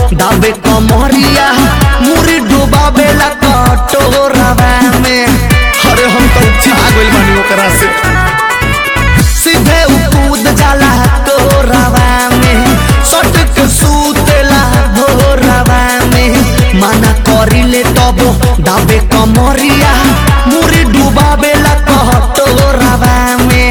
दाबे कमरिया मुरी डुबावेला कटोरवा में अरे हम तो छा गइल बानी ओकरा से सीधे उ कूद जाला तोरवा में सट के सूतेला भोरवा में मना करिले तब दाबे कमरिया मुरी डुबावेला कटोरवा में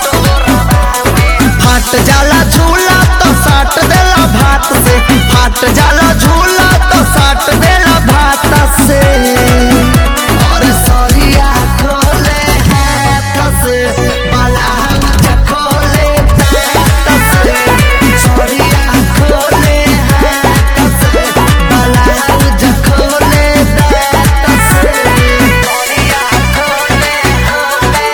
फाट जाला झूला तो साट देला भात से फाट जाला झूला तो साट देला भात से और सरिया खोले हाथ से बालाउज खोले हाथ से सरिया खोले हाथ से बालाउज खोले हाथ से सरिया खोले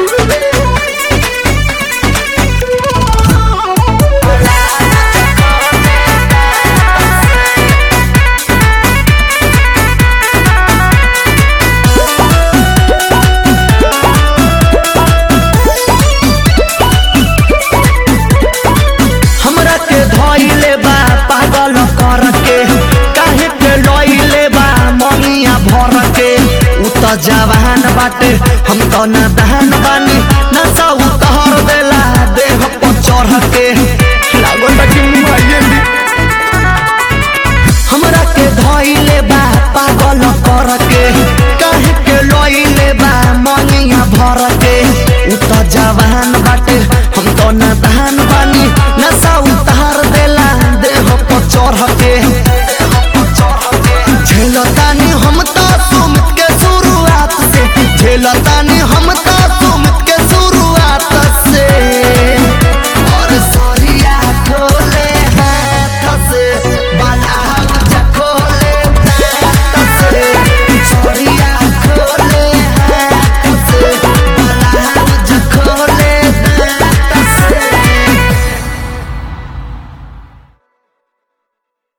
हमरा के धइले बा पागल कर के काहे के लइले बा ममिया भर के उ त जवान बाटे हम त नादान बानी नशा उतहर देला देह पर चढ़ के लागल बा कि मुआइए दी हमरा के धइले बा पागल कर के काहे के लइले बा ममिया भर के उ त जवान बाटे हम त नादान बानी नशा उतार देला देह पर चढ़ के झेलतानी हम त सुमित के शुरुआत से झेलता